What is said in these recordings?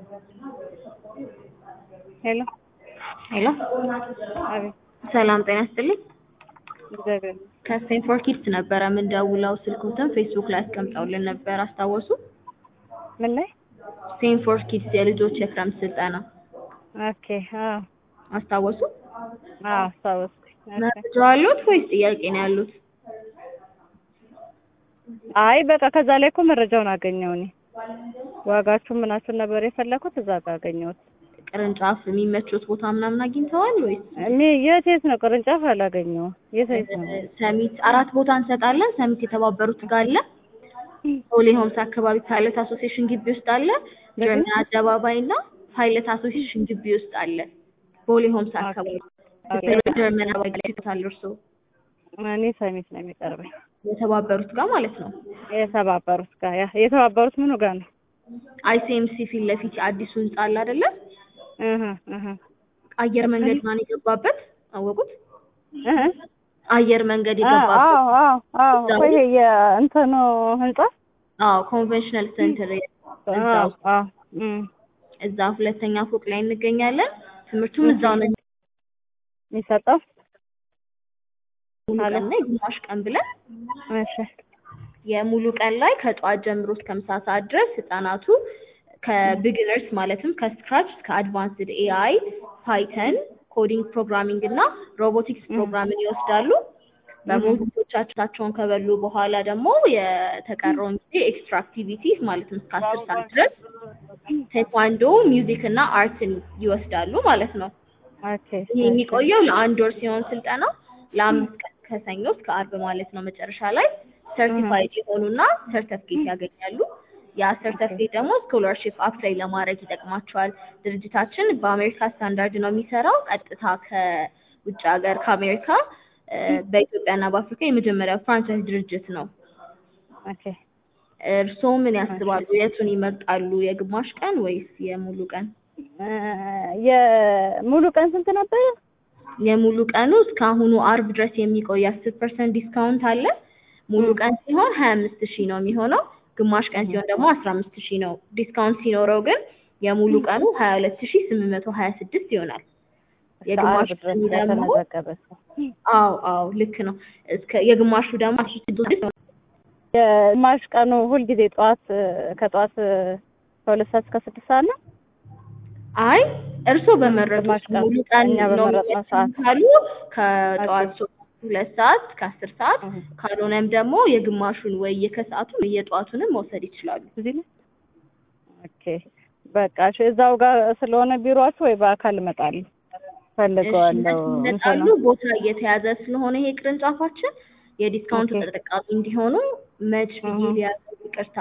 ሄሎ ሄሎ አቤት። ሰላም ጤና ይስጥልኝ። እግዚአብሔር ከስቴንፎርድ ኪድስ ነበረ የምንደውለው። ስልኩትን ፌስቡክ ላይ አስቀምጠውልን ነበር አስታወሱ? ምን ላይ? ስቴንፎርድ ኪድስ የልጆች የክረምት ስልጠና ኦኬ። አዎ አስታወሱ? አዎ አስታወስኩኝ። ኦኬ። መረጃ አሉት ወይስ ጥያቄ ነው ያሉት? አይ በቃ ከዛ ላይ እኮ መረጃውን አገኘው እኔ ዋጋችሁ ምናችሁን ነበር የፈለኩት እዛ ጋር አገኘሁት። ቅርንጫፍ የሚመቹት ቦታ ምናምን አግኝተዋል ወይስ? እኔ የት የት ነው ቅርንጫፍ አላገኘሁም። የት የት ነው? ሰሚት አራት ቦታ እንሰጣለን። ሰሚት የተባበሩት ጋር አለ። ሆሊ ሆምስ አካባቢ ፓይለት አሶሲዬሽን ግቢ ውስጥ አለ። ጀርመን አደባባይ እና ፓይለት አሶሲዬሽን ግቢ ውስጥ አለ። ቦሌ ሆምስ አካባቢ ጀርመን አደባባይ ላይ ይታል እርሶ እኔ ሰሚት ነው የሚቀርበኝ። የተባበሩት ጋር ማለት ነው። የተባበሩት ጋር ያ የተባበሩት ምኑ ጋር ነው? አይሲኤምሲ ፊት ለፊት አዲሱ ህንጻ አለ አይደለ? እህ እህ አየር መንገድ ማን የገባበት አወቁት? እህ አየር መንገድ አዎ የገባበት አዎ አዎ እዛው ቆይ የእንትኑ ህንጻ አዎ ኮንቬንሽናል ሴንተር አዎ እዛው አዎ እም እዛ ሁለተኛ ፎቅ ላይ እንገኛለን። ትምህርቱም እዛው ነው የሚሰጠው ሙሉ ቀን ላይ ግማሽ ቀን ብለን እሺ የሙሉ ቀን ላይ ከጠዋት ጀምሮ እስከ ምሳ ሰዓት ድረስ ህጻናቱ ከቢግነርስ ማለትም ከስክራች እስከ አድቫንስድ ኤአይ፣ ፓይተን፣ ኮዲንግ ፕሮግራሚንግ እና ሮቦቲክስ ፕሮግራምን ይወስዳሉ። በሞጁሎቻቸውን ከበሉ በኋላ ደግሞ የተቀረውን ጊዜ ኤክስትራ አክቲቪቲስ ማለትም እስከ አስር ሰዓት ድረስ ቴኳንዶ፣ ሚውዚክ እና አርትን ይወስዳሉ ማለት ነው። ኦኬ ይህ የሚቆየው ለአንድ ወር ሲሆን ስልጠና ለአምስት ቀን ከሰኞ እስከ አርብ ማለት ነው። መጨረሻ ላይ ሰርቲፋይድ የሆኑና ሰርተፍኬት ያገኛሉ። ያ ሰርተፍኬት ደግሞ ስኮላርሺፕ አፕላይ ለማድረግ ይጠቅማቸዋል። ድርጅታችን በአሜሪካ ስታንዳርድ ነው የሚሰራው። ቀጥታ ከውጭ ሀገር ከአሜሪካ እ፣ በኢትዮጵያና በአፍሪካ የመጀመሪያው ፍራንቻይዝ ድርጅት ነው። ኦኬ እርስዎ ምን ያስባሉ? የቱን ይመርጣሉ? የግማሽ ቀን ወይስ የሙሉ ቀን? እ፣ የሙሉ ቀን ስንት ነበር? የሙሉ ቀኑ እስከ አሁኑ አርብ ድረስ የሚቆይ አስር ፐርሰንት ዲስካውንት አለ። ሙሉ ቀን ሲሆን ሀያ አምስት ሺህ ነው የሚሆነው። ግማሽ ቀን ሲሆን ደግሞ አስራ አምስት ሺህ ነው። ዲስካውንት ሲኖረው ግን የሙሉ ቀኑ ሀያ ሁለት ሺህ ስምንት መቶ ሀያ ስድስት ይሆናል። የግማሽ እስከ ዓርብ ቀኑ ድረስ ደግሞ ለተመዘገበ ሰው አዎ አዎ ልክ ነው። እስከ የግማሹ ደግሞ አስራ ስድስት የግማሽ ቀኑ ሁልጊዜ ጠዋት እ፣ ከጠዋት እ፣ ከሁለት ሰዓት እስከ ስድስት ሰዓት ነው። አይ እርስዎ በመረጡት ግማሽ ቀን ሙሉ ቀን እኛ ነው በመረጥነው ሰዓት ካሉ ከጠዋት ሶስት ሁለት ሰዓት እስከ አስር ሰዓት እህ። ካልሆነም ደግሞ የግማሹን ወይ የከሰዓቱን ወይ የጠዋቱንም መውሰድ ይችላሉ። እዚህ ነው። ኦኬ በቃ እሺ፣ እዛው ጋር ስለሆነ ቢሮአችሁ ወይ በአካል እመጣለሁ ፈልገዋለሁ። ይመጣሉ። ቦታ እየተያዘ ስለሆነ ይሄ ቅርንጫፋችን የዲስካውንት ኦኬ። ተጠቃሚ እንዲሆኑ መች ብዬ እህ። ሊያዙ ይቅርታ።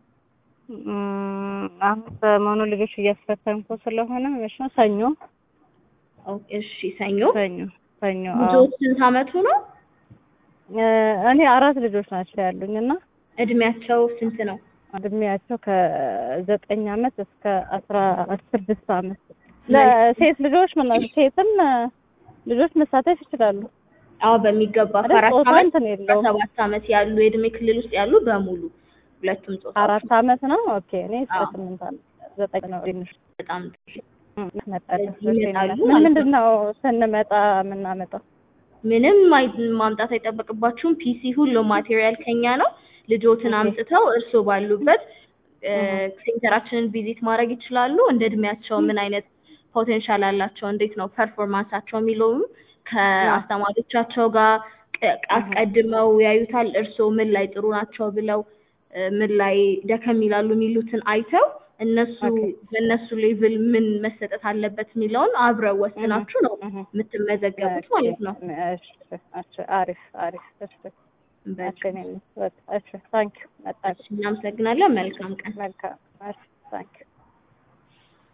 እም፣ አሁን ሰሞኑ ልጆች እያስፈተንኩ ስለሆነ መቼ ነው? ሰኞ ኦ፣ እሺ ሰኞ ሰኞ ሰኞ አዎ። ልጆች ስንት አመቱ ነው? እ፣ እኔ አራት ልጆች ናቸው ያሉኝ እና እድሜያቸው ስንት ነው? እድሜያቸው ከዘጠኝ አመት እስከ አስራ ስድስት አመት ለሴት ልጆች ምን ሴትም እ፣ ልጆች መሳተፍ ይችላሉ። አዎ በሚገባ አይደል? ከአራት ጾታ አመት እንትን እስከ የለውም። ሰባት አመት ያሉ የእድሜ ክልል ውስጥ ያሉ በሙሉ ሁለቱም ጾታ አራት አመት ነው። ኦኬ እኔ እስከ አዎ። ስምንት አመት ዘጠኝ ነው ትንሽ በጣም ጥሩ። መጣለሁ። ስለዚህ ይመጣሉ ምን ማለት ምንድን ነው ስንመጣ የምናመጣው? ምንም አይ- ማምጣት አይጠበቅባችሁም። ፒሲ ሁሉ ማቴሪያል ከኛ ነው። ልጆትን ኦኬ። አምጥተው እርስዎ ባሉበት እ፣ እህ። ሴንተራችንን ቪዚት ማድረግ ይችላሉ። እንደ እድሜያቸው ምን አይነት ፖቴንሻል አላቸው፣ እንዴት ነው ፐርፎርማንሳቸው የሚለውም ከአስተማሪዎቻቸው ጋር ቅ- አስቀድመው ያዩታል። እርስዎ ምን ላይ ጥሩ ናቸው ብለው እ፣ ምን ላይ ደከም ይላሉ የሚሉትን አይተው እነሱ ኦኬ። በእነሱ ሌቭል ምን መሰጠት አለበት የሚለውን አብረው ወስናችሁ ነው እህ። የምትመዘገቡት ማለት ነው። እሺ እሺ፣ አሪፍ አሪፍ። እሺ በቃ እሺ፣ እኔም በቃ እሺ፣ ታንኪዩ መጣች። እናመሰግናለን። መልካም ቀን። መልካም እሺ፣ ታንኪዩ